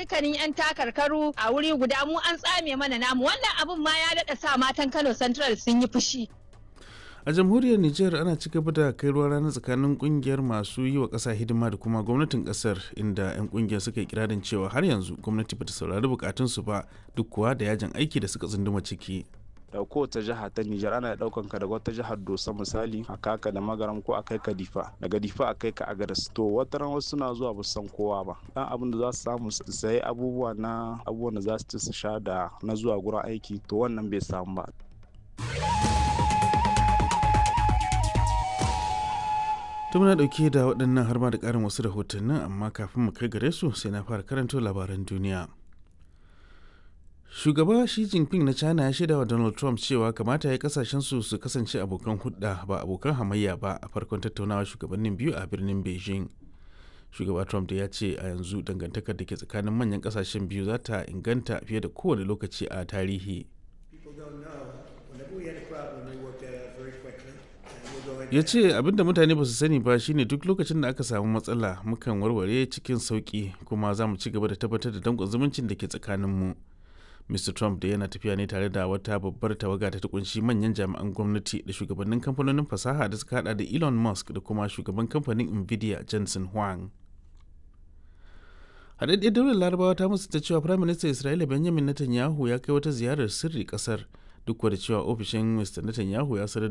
dukkanin 'yan takarkaru a wuri guda mu an tsame mana namu wannan abun ma ya daɗa sa matan Kano Central sun yi fushi. a jamhuriyar niger ana ci gaba da kai ruwa rana tsakanin kungiyar masu yi wa ƙasa hidima da kuma gwamnatin ƙasar inda 'yan kungiyar suka yi kirarin cewa har yanzu gwamnati bata saurari bukatunsu ba duk kuwa da yajin aiki da suka tsunduma ciki da kowace jiha ta Nijar ana daukan ka daga wata jihar Dosa misali a kaka da magaram ko a kai ka Difa daga Difa a kai ka Agadas to wata ran wasu suna zuwa ba san kowa ba dan abin da za su samu su sayi abubuwa na abubuwan da za su ci su sha da na zuwa gurin aiki to wannan bai samu ba to muna dauke da waɗannan har ma da ƙarin wasu rahotannin amma kafin mu kai gare su sai na fara karanto labaran duniya shugaba shi jinping na china ya shaida wa donald trump cewa kamata ya kasashen su su kasance abokan hudda ba abokan hamayya ba a farkon tattaunawa shugabannin biyu a birnin beijing shugaba trump da ya ce a yanzu dangantakar da ke tsakanin manyan kasashen biyu za ta inganta fiye da kowane lokaci a tarihi ya ce abinda mutane ba su sani ba shine duk lokacin da aka samu matsala mukan warware cikin sauki kuma za mu ci gaba da tabbatar da danƙon zumuncin da ke tsakaninmu mr trump da yana tafiya ne tare da wata babbar tawaga ta kunshi manyan jami'an gwamnati da shugabannin kamfanonin fasaha da suka hada da elon musk da kuma shugaban kamfanin nvidia jensen huang haɗaɗɗiyar daular larabawa ta musu ta cewa prime minister isra'ila benjamin netanyahu ya kai wata ziyarar sirri ƙasar duk da cewa ofishin mr netanyahu ya sanar